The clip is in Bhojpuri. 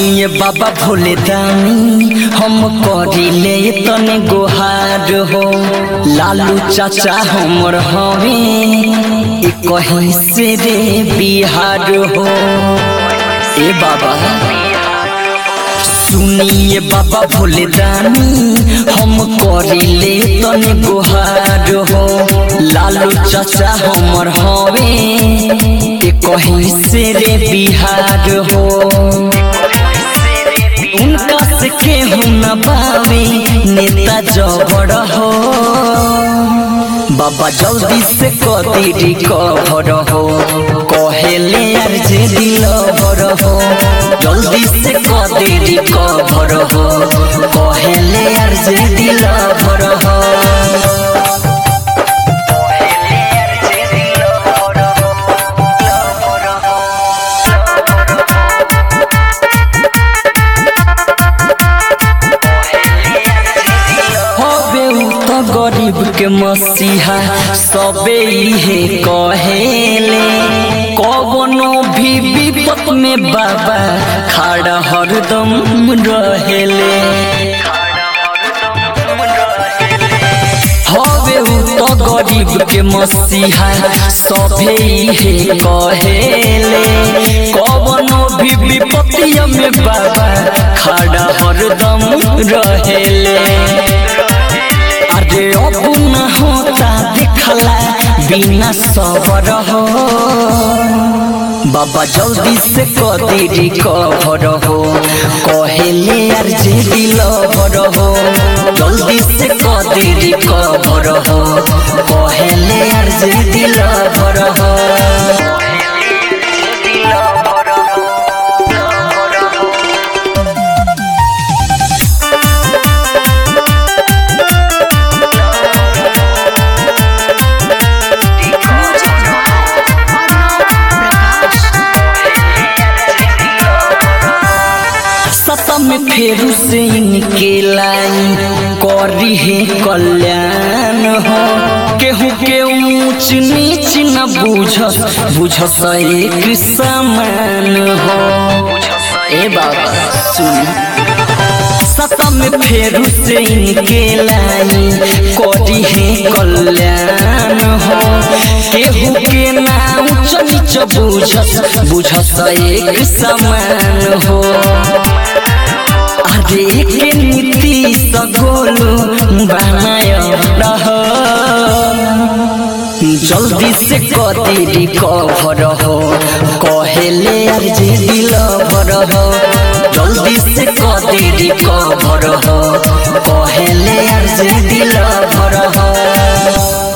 सुनिए बाबा भोले दानी हम करिले तने गोहार हो लालू चाचा हमर हवे ए कहीं से रे बिहार हो ए बाबा सुनिए बाबा भोले दानी हम करिले तने गोहार हो लालू चाचा हमर हवे ए कहीं से रे बिहार हो उनका से केहू न पावे नेता जबड़ हो बाबा जल्दी से कदी रिकवर हो कहेले यार जे दिल भर हो जल्दी से कदी रिकवर हो कहेले यार जे दिल भर हो हबे उ त गरीब के मसीहा सबे इहे कहेले कवनो भी विपत में बाबा खड़ा हरदम रहेले हबे उ त गरीब के मसीहा सबे इहे कहेले कवनो भी विपत्तिया में बाबा खड़ा हरदम रहेले अरे अब न होता देखला बिना सबर हो बाबा जल्दी से कदी रिकवर हो कहेले यार जे दिल भर हो जल्दी से कदी रिकवर हो कहेले यार जे दिल भर हो सतम फेरू से इनके लाई करी है कल्याण हो केहू के ऊंच नीच न बुझस बुझस एक समान हो ए बाबा सुन सतम फेरू से इनके लाई करी है कल्याण हो केहू के ना ऊंच नीच बुझस बुझस एक समान हो अरे के नीति सगोलू बनाय रह जल्दी से कदी रिकवर हो कहेले यार जे दिल भर हो जल्दी से कदी रिकवर हो कहेले यार जे दिल भर हो